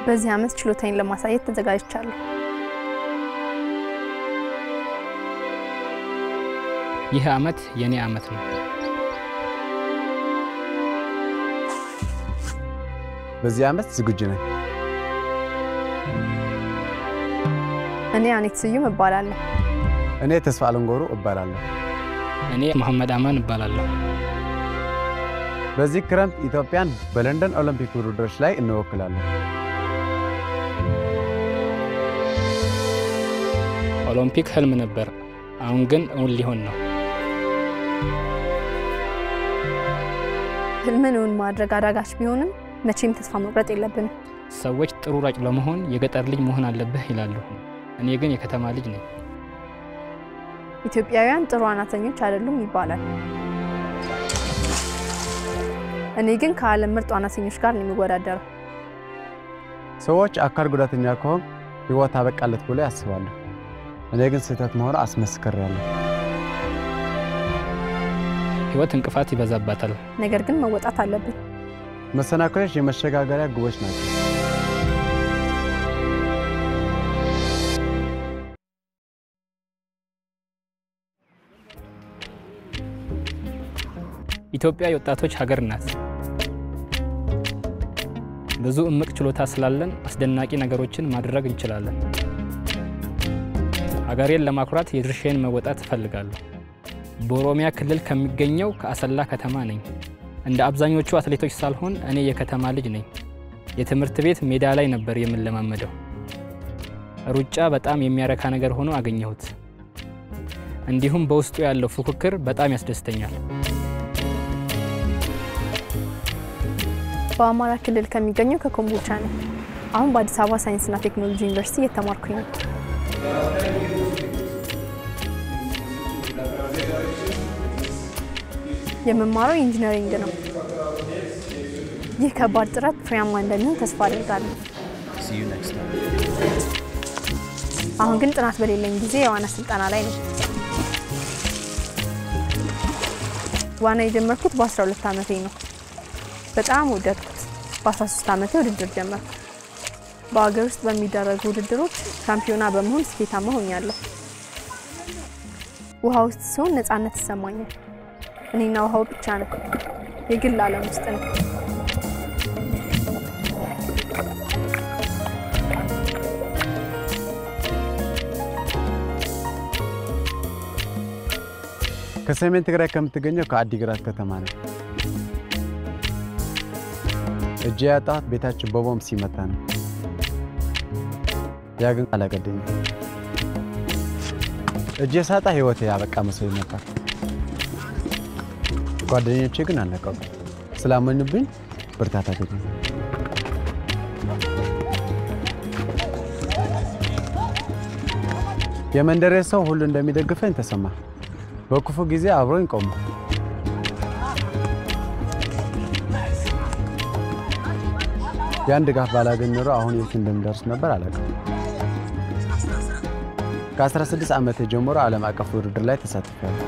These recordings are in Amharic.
በዚህ ዓመት ችሎታዬን ለማሳየት ተዘጋጅቻለሁ። ይህ ዓመት የኔ ዓመት ነው። በዚህ ዓመት ዝግጁ ነኝ። እኔ አኔት ስዩም እባላለሁ። እኔ ተስፋ አለንጎሩ እባላለሁ። እኔ መሐመድ አማን እባላለሁ። በዚህ ክረምት ኢትዮጵያን በለንደን ኦሎምፒክ ውድድሮች ላይ እንወክላለን። ኦሎምፒክ ህልም ነበር፣ አሁን ግን እውን ሊሆን ነው። ህልምን እውን ማድረግ አዳጋች ቢሆንም መቼም ተስፋ መቁረጥ የለብንም። ሰዎች ጥሩ ሯጭ ለመሆን የገጠር ልጅ መሆን አለብህ ይላሉ። እኔ ግን የከተማ ልጅ ነኝ። ኢትዮጵያውያን ጥሩ ዋናተኞች አይደሉም ይባላል። እኔ ግን ከዓለም ምርጥ ዋናተኞች ጋር ነው የሚወዳደረው። ሰዎች አካል ጉዳተኛ ከሆን ህይወት አበቃለት ብሎ ያስባሉ። እኔ ግን ስህተት መሆኑ አስመስክሬያለሁ። ህይወት እንቅፋት ይበዛባታል። ነገር ግን መወጣት አለብን። መሰናክሎች የመሸጋገሪያ ግቦች ናቸው። ኢትዮጵያ የወጣቶች ሀገር ናት። ብዙ እምቅ ችሎታ ስላለን አስደናቂ ነገሮችን ማድረግ እንችላለን። ሀገሬን ለማኩራት የድርሻዬን መወጣት እፈልጋለሁ። በኦሮሚያ ክልል ከሚገኘው ከአሰላ ከተማ ነኝ። እንደ አብዛኞቹ አትሌቶች ሳልሆን እኔ የከተማ ልጅ ነኝ። የትምህርት ቤት ሜዳ ላይ ነበር የምንለማመደው። ሩጫ በጣም የሚያረካ ነገር ሆኖ አገኘሁት። እንዲሁም በውስጡ ያለው ፉክክር በጣም ያስደስተኛል። በአማራ ክልል ከሚገኘው ከኮምቦልቻ ነኝ። አሁን በአዲስ አበባ ሳይንስና ቴክኖሎጂ ዩኒቨርሲቲ እየተማርኩኝ ነው። የምማረው ኢንጂነሪንግ ነው። ይህ ከባድ ጥረት ፍሬያማ እንደሚሆን ተስፋ አድርጋለሁ። አሁን ግን ጥናት በሌለኝ ጊዜ የዋና ስልጠና ላይ ነው። ዋና የጀመርኩት በ12 ዓመቴ ነው። በጣም ወደድኩት። በ13 ዓመቴ ውድድር ጀመርኩ። በሀገር ውስጥ በሚደረጉ ውድድሮች ሻምፒዮና በመሆን ስኬታማ ሆኛለሁ። ውሃ ውስጥ ሲሆን ነፃነት ይሰማኛል። እኔና ውሃው ብቻ ነው። የግል ዓለም ውስጥ ነው። ከሰሜን ትግራይ ከምትገኘው ከአዲግራት ከተማ ነው። እጄ ያጣሁት ቤታችን በቦምብ ሲመታ ነው። ያ ግን አላገደኝም። እጄ ሳጣ ህይወቴ ያበቃ መስሎኝ ነበር። ጓደኞቼ ግን አልነቀቁ። ስላመኑብኝ ብርታት አገኘ። የመንደሬ ሰው ሁሉ እንደሚደግፈኝ ተሰማ። በክፉ ጊዜ አብሮኝ ቆሙ። ያን ድጋፍ ባላገኝ ኖሮ አሁን የት እንደምደርስ ነበር አላውቅም። ከ16 ዓመት ጀምሮ ዓለም አቀፍ ውድድር ላይ ተሳትፌያለሁ።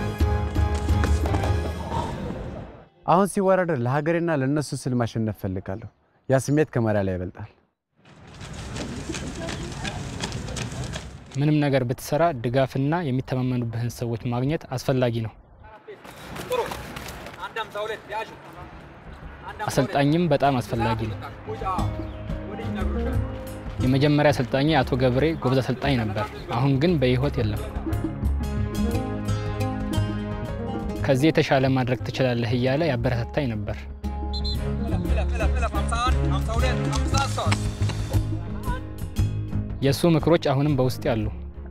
አሁን ሲወዳደር ለሀገሬና ለነሱ ስል ማሸነፍ ፈልጋለሁ። ያ ስሜት ከመሪያ ላይ ይበልጣል። ምንም ነገር ብትሰራ ድጋፍና የሚተማመኑብህን ሰዎች ማግኘት አስፈላጊ ነው። አሰልጣኝም በጣም አስፈላጊ ነው። የመጀመሪያ አሰልጣኝ አቶ ገብሬ ጎበዝ አሰልጣኝ ነበር። አሁን ግን በሕይወት የለም። ከዚህ የተሻለ ማድረግ ትችላለህ እያለ ያበረታታኝ ነበር። የእሱ ምክሮች አሁንም በውስጥ ያሉ።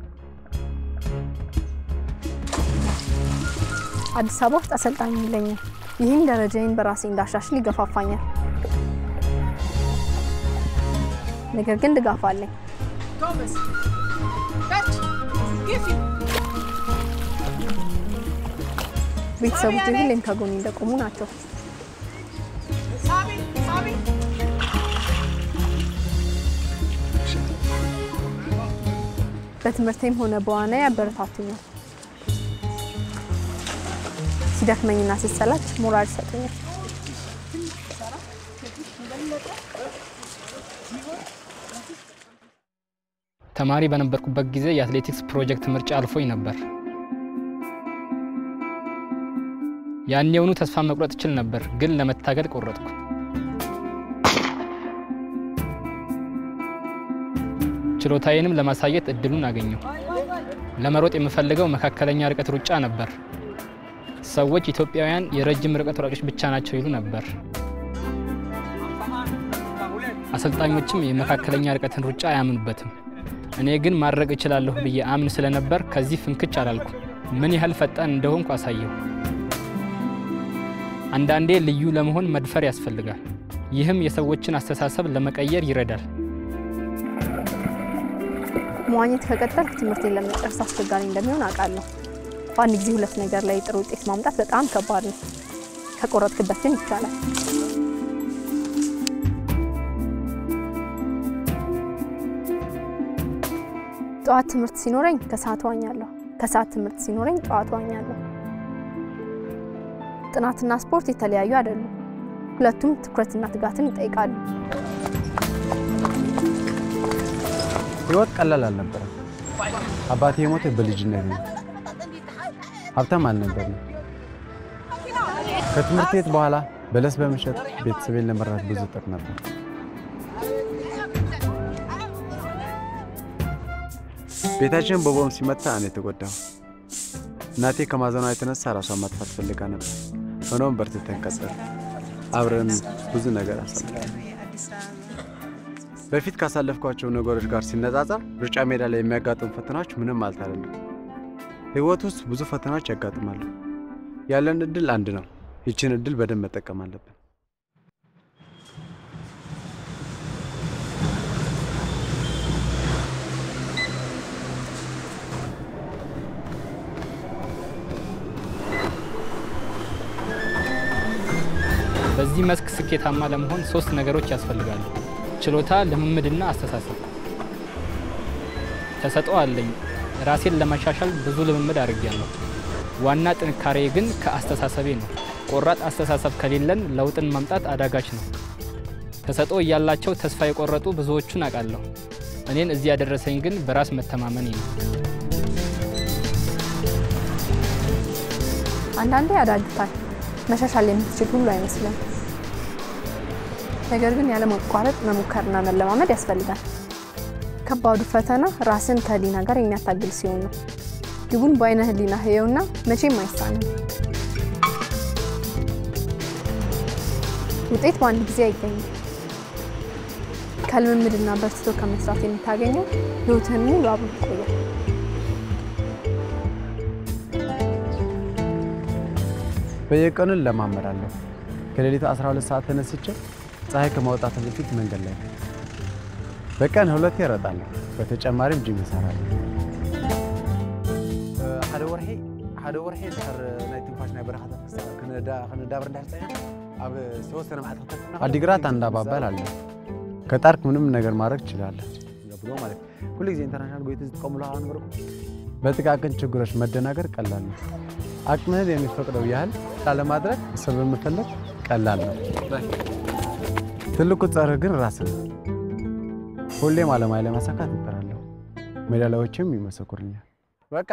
አዲስ አበባ ውስጥ አሰልጣኝ የለኝም። ይህም ደረጃዬን በራሴ እንዳሻሽል ይገፋፋኛል። ነገር ግን ድጋፍ አለኝ። ቤተሰቦቼ ሁሌም ከጎኔ እንደቆሙ ናቸው። በትምህርቴም ሆነ በዋና ያበረታቱኛል። ሲደክመኝና ሲሰላች ሞራል ይሰጡኛል። ተማሪ በነበርኩበት ጊዜ የአትሌቲክስ ፕሮጀክት ምርጫ አልፎኝ ነበር። ያኔውኑ ተስፋ መቁረጥ እችል ነበር፣ ግን ለመታገል ቆረጥኩ። ችሎታዬንም ለማሳየት እድሉን አገኘሁ። ለመሮጥ የምፈልገው መካከለኛ ርቀት ሩጫ ነበር። ሰዎች ኢትዮጵያውያን የረጅም ርቀት ሯጮች ብቻ ናቸው ይሉ ነበር። አሰልጣኞችም የመካከለኛ ርቀትን ሩጫ አያምኑበትም። እኔ ግን ማድረግ እችላለሁ ብዬ አምን ስለነበር ከዚህ ፍንክች አላልኩ። ምን ያህል ፈጣን እንደሆንኩ አሳየሁ። አንዳንዴ ልዩ ለመሆን መድፈር ያስፈልጋል። ይህም የሰዎችን አስተሳሰብ ለመቀየር ይረዳል። መዋኘት ከቀጠልኩ ትምህርቴን ለመጨረስ አስቸጋሪ እንደሚሆን አውቃለሁ። በአንድ ጊዜ ሁለት ነገር ላይ ጥሩ ውጤት ማምጣት በጣም ከባድ ነው። ከቆረጥክበት ግን ይቻላል። ጠዋት ትምህርት ሲኖረኝ ከሰዓት ዋኛለሁ። ከሰዓት ትምህርት ሲኖረኝ ጠዋት ዋኛለሁ። ጥናትና ስፖርት የተለያዩ አይደሉም። ሁለቱም ትኩረትና ትጋትን ይጠይቃሉ። ህይወት ቀላል አልነበረም። አባቴ የሞተ በልጅነት ነው። ሀብታም አልነበርም። ከትምህርት ቤት በኋላ በለስ በመሸጥ ቤተሰቤን ለመራት ብዙ ጥር ነበር። ቤታችን በቦምብ ሲመታ እኔ ተጎዳሁ። እናቴ ከማዘኗ የተነሳ ራሷን ማጥፋት ፈልጋ ነበር። ሆኖም በርትተን ቀጠልን። አብረን ብዙ ነገር አሳልፈናል። በፊት ካሳለፍኳቸው ነገሮች ጋር ሲነጻጸር ሩጫ ሜዳ ላይ የሚያጋጥሙ ፈተናዎች ምንም ማለት አይደለም። ህይወት ውስጥ ብዙ ፈተናዎች ያጋጥማሉ። ያለን እድል አንድ ነው። ይችን እድል በደንብ መጠቀም አለብን። በዚህ መስክ ስኬታማ ለመሆን ሶስት ነገሮች ያስፈልጋሉ። ችሎታ፣ ልምምድና አስተሳሰብ። ተሰጥኦ አለኝ። ራሴን ለማሻሻል ብዙ ልምምድ አድርጌያለሁ። ዋና ጥንካሬ ግን ከአስተሳሰቤ ነው። ቆራጥ አስተሳሰብ ከሌለን ለውጥን ማምጣት አዳጋች ነው። ተሰጥኦ እያላቸው ተስፋ የቆረጡ ብዙዎቹን አውቃለሁ። እኔን እዚህ ያደረሰኝ ግን በራስ መተማመኔ ነው። አንዳንዴ ያዳግታል። መሻሻል የምትችል ሁሉ አይመስልም። ነገር ግን ያለማቋረጥ መሞከርና መለማመድ ያስፈልጋል። ከባዱ ፈተና ራስን ከህሊና ጋር የሚያታግል ሲሆን ነው። ግቡን በአይነ ህሊና ህየውና መቼም አይሳንም። ውጤት በአንድ ጊዜ አይገኝም። ከልምምድና በርትቶ ከመስራት የምታገኘው ህይወትህን ሙሉ አብሮ ይቆያል። በየቀኑ እለማመዳለሁ። ከሌሊቱ 12 ሰዓት ተነስቼ ፀሐይ ከማውጣት በፊት መንገድ ላይ ነው። በቀን ሁለቴ እሮጣለሁ። በተጨማሪም ጂም እሰራለሁ። ሓደ ወርሒ ሓደ ወርሒ ድሕር ናይ ትንፋሽ ናይ በረኻታት ክነዳብር እንዳሕፀያ ኣብ ዝተወሰነ መዓልቲ አዲግራት አንድ አባባል አለ። ከጣርክ ምንም ነገር ማድረግ ትችላለህ ብሎ ማለት ሁሉ ጊዜ ኢንተርናሽናል ጎይት ዝጥቀሙሉ ነበርኩ። በጥቃቅን ችግሮች መደናገር ቀላል ነው። አቅምህን የሚፈቅደው ያህል ላለማድረግ እሱን በመፈለግ ቀላል ነው። ትልቁ ጸርህ ግን ራስህ ነው። ሁሌም ዓላማዬ ለማሳካት እጥራለሁ። ሜዳሊያዎችም ይመሰክሩኛል። በቃ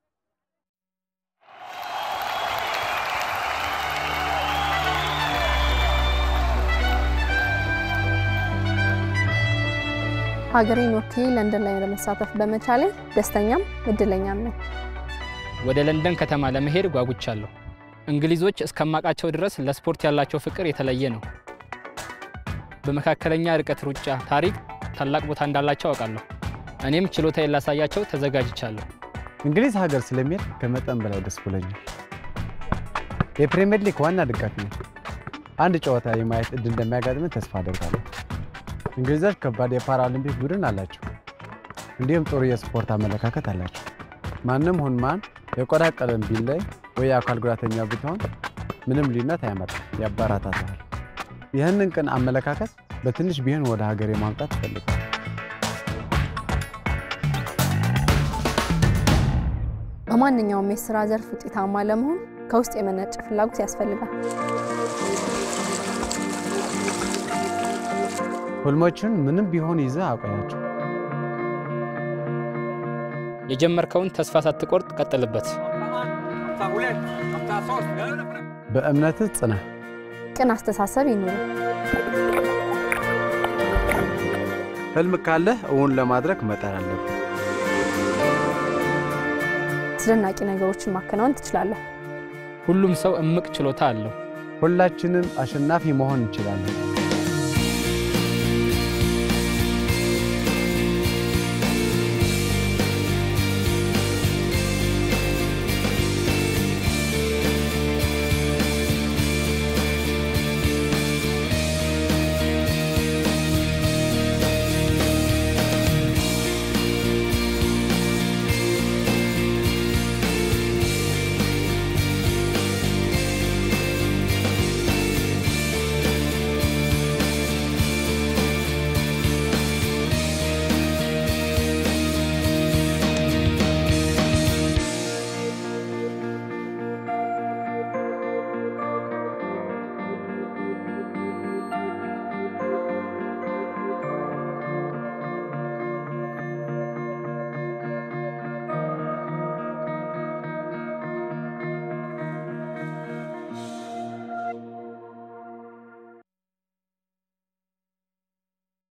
ሀገሬን ወክዬ ለንደን ላይ ለመሳተፍ በመቻሌ ደስተኛም እድለኛም ነኝ። ወደ ለንደን ከተማ ለመሄድ ጓጉቻለሁ። እንግሊዞች እስከማውቃቸው ድረስ ለስፖርት ያላቸው ፍቅር የተለየ ነው። በመካከለኛ ርቀት ሩጫ ታሪክ ታላቅ ቦታ እንዳላቸው አውቃለሁ። እኔም ችሎታዬን ላሳያቸው ተዘጋጅቻለሁ። እንግሊዝ ሀገር ስለሚሄድ ከመጠን በላይ ደስ ብሎኛል። የፕሪሚየር ሊግ ዋና ደጋፊ ነው። አንድ ጨዋታ የማየት እድል እንደሚያጋጥምን ተስፋ አደርጋለሁ። እንግሊዞች ከባድ የፓራሊምፒክ ቡድን አላቸው። እንዲሁም ጥሩ የስፖርት አመለካከት አላቸው። ማንም ሁን ማን የቆዳ ቀለም ቢለይ ወይ የአካል ጉዳተኛ ብትሆን ምንም ልዩነት አያመጣም፣ ያበረታታል። ይህንን ቅን አመለካከት በትንሽ ቢሆን ወደ ሀገሬ ማምጣት እፈልጋለሁ። በማንኛውም የስራ ዘርፍ ውጤታማ ለመሆን ከውስጥ የመነጨ ፍላጎት ያስፈልጋል። ህልሞችን ምንም ቢሆን ይዘህ አቆያቸው። የጀመርከውን ተስፋ ሳትቆርጥ ቀጥልበት። በእምነትህ ጽና። ቅን አስተሳሰብ ይኑር። ህልም ካለህ እውን ለማድረግ መጣር አለብህ። አስደናቂ ነገሮችን ማከናወን ትችላለህ። ሁሉም ሰው እምቅ ችሎታ አለው። ሁላችንም አሸናፊ መሆን እንችላለን።